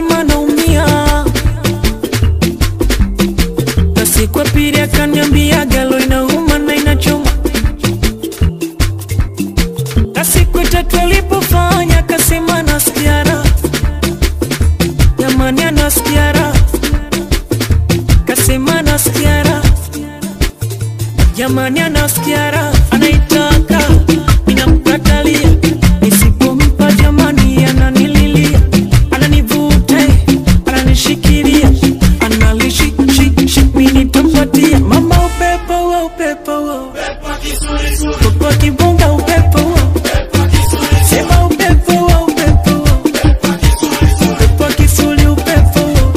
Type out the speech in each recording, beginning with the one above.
kasema naumia na siku ya pili akaniambia galo inauma na inachoma na siku ya tatu alipofanya akasema nasikia raha jamani anasikia raha kasema nasikia raha jamani anasikia raha anaitaka ninamkatalia nisipompa jamani ananililia ananivuta ananishikilia analishishi nitampatia mama upepo wa upepo wa upepo akibunga upepo wa sema upepo wa upepo wa upepo akisuli upepo wa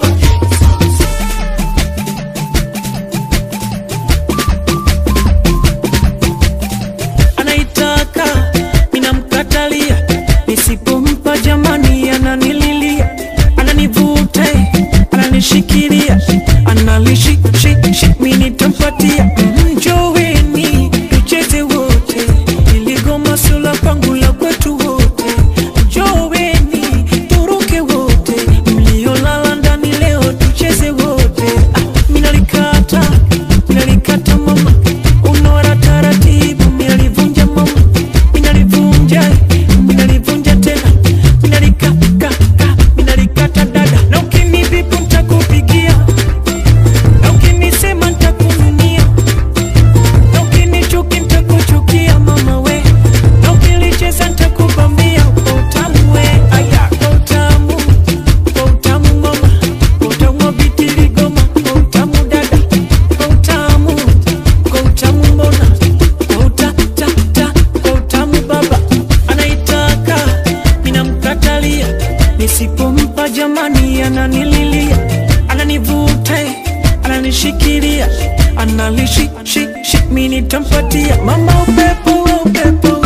anaitaka ninamkatalia nisipompa jamani ananililia ananivuta ananishikilia analishishi minitampatia njoweni tucheze wote iligoma sula kwangu la kwetu wote njoweni turuke wote mliolala ndani leo tucheze wote ah, minalikata minalikata mama unora taratibu minalivunja mama minalivunja minalivunja tena minalikaka minalikata dada na ukinivipu ntakupigia na ukinisema ntakununia na ukinichuki ntakuchukia mama we na ukilicheza ntakubambia kwa utamu we aya kwa utamu kwa utamu mama kwa utamu wa bitiligoma kwa utamu dada kwa utamu kwa utamu mbona kwa utatata kwa utamu baba anaitaka ninamkatalia nisipompa jamani ananililia ananivuta ananishikilia analishishi minitampatia mama upepo wa upepo